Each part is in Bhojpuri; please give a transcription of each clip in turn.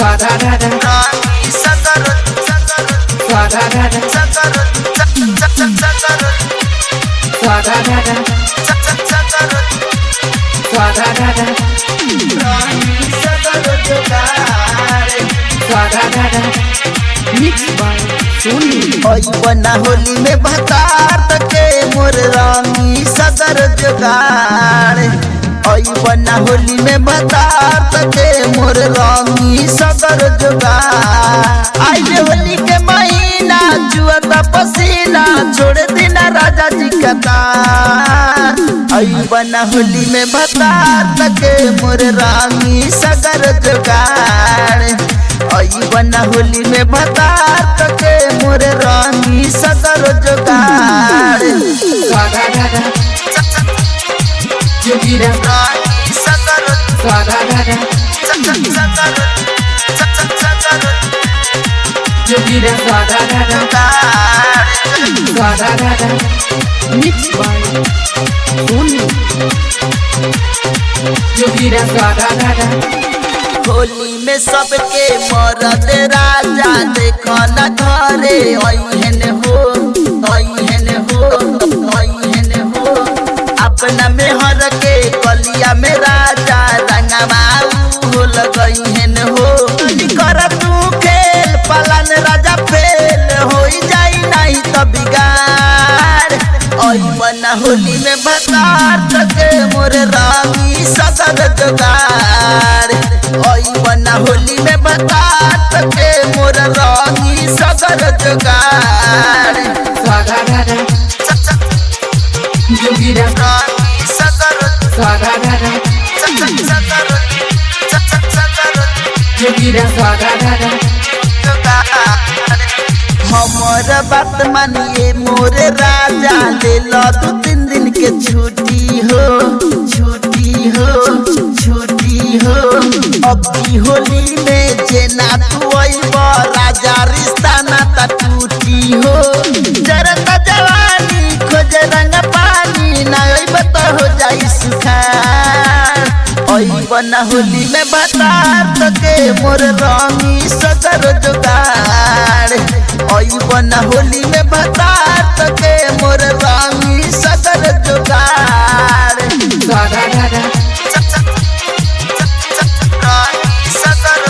Swadadada, रानी सगर सगर swadadada, सगर सगर swadadada, सगर swadadada, रानी सगर जुगाड़ swadadada. Mixed by Sony. ओई बना होली में भतार तके मोर रानी सगर जुगाड़ ओई बना होली में भतार तके मोर रानी सगर जुगाड़ आई होली के महीना जुआता पसीना छोड़ देना राजा जी का तार आई बना होली में भतार तके मोर रानी सगर जुगाड़ आई बना होली में भतार तके मोर रानी सगर जुगाड़ Swadadada, Yogira, रानी सगर swadadada, सगर सगर सगर Yogira, swadadada, जुगाड़ swadadada. Mixed by Sony. Yogira, swadadada. Holi में सबके मरद राजा देखो न घरे ऐहन हो ऐहन हो ऐहन हो अपना में हर के कलिया में राजा रंगवा हो लगैहन हो कर तू खेल पलन राजा फेल हो जाई नहीं तो बिगाड़ ओई बना होली में भतार तके मोर रानी सगर जुगाड़ ओई बना होली में भतार तके मोर रानी सगर जुगाड़ Swadadada, Yogira, रानी सगर swadadada, सगर सगर सगर Yogira, swadadada, जुगाड़ हमर बात मानिए मोर राजा ले लो दू तीन दिन के छुट्टी हो छुट्टी हो छुट्टी हो अब की होली में जेना तू अइब राजा रिश्ता नाता टूटी हो जरता जवानी खोज रंग पानी ना अइब तो हो जाई सुखार अइब ना होली में बतार तके मोर रानी सदर जुगाड़ अइब ना होली में बतार तके मोर रानी सदर जुगाड़ swadadada, रानी सदर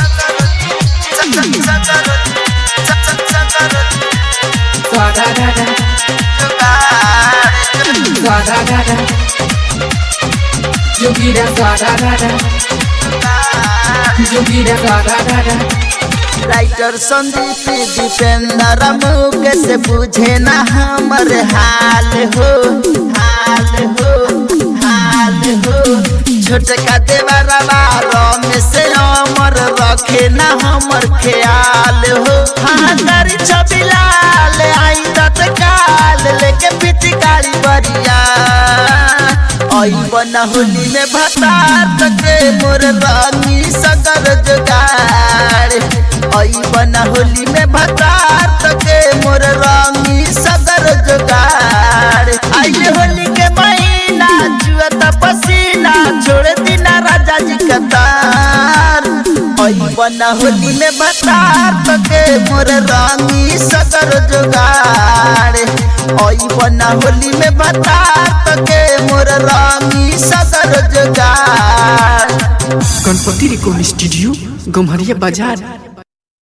swadadada, swadadada. Yogira, swadadada, Yogira, swadadada. Writer Sandeep Dipendra Mukesh बुझे ना हमर हाल हो हाल हो हाल हो छोटका देवरवा रमेश अमर रखे ना हमर ख्याल हो हाँ करी छबिलाल आई तत्काल लेके पिचकारी बरिया आई बना होली में भतार तके मोर रानी सगर जुगाड़ आई बना होली में भतार तके मोर रानी सगर जुगाड़ आई होली के महीना जुअत पसीना छोड़ दिना राजा जी कतार आई बना होली में भतार तके मोर रानी सगर जुगाड़ आई बना होली में भतार तके मोर रानी सगर जुगाड़ गणपति रिकॉर्ड स्टूडियो गम्हरिया बाजार